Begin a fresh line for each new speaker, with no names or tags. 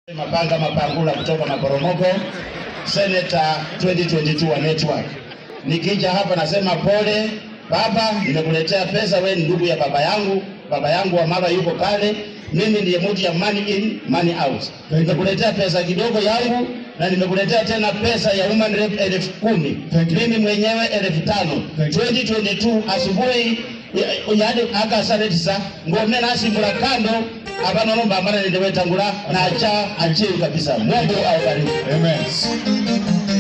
Mapanga Mapangula kutoka Maporomoko, Senator 2022 wa Network. Nikija hapa nasema pole baba, nimekuletea pesa. Wewe ni ndugu ya baba yangu, baba yangu wa mama yuko pale, mimi ndiye mtu ya money in money out. Nimekuletea pesa kidogo yangu na nimekuletea tena pesa ya human rep elfu kumi mimi mwenyewe elfu tano 2022 asubuhi yadi akasaretisa ngome nasimula kando abanonomba amana nendewetangula nacha achiru kabisa mungu aubariki
Amen.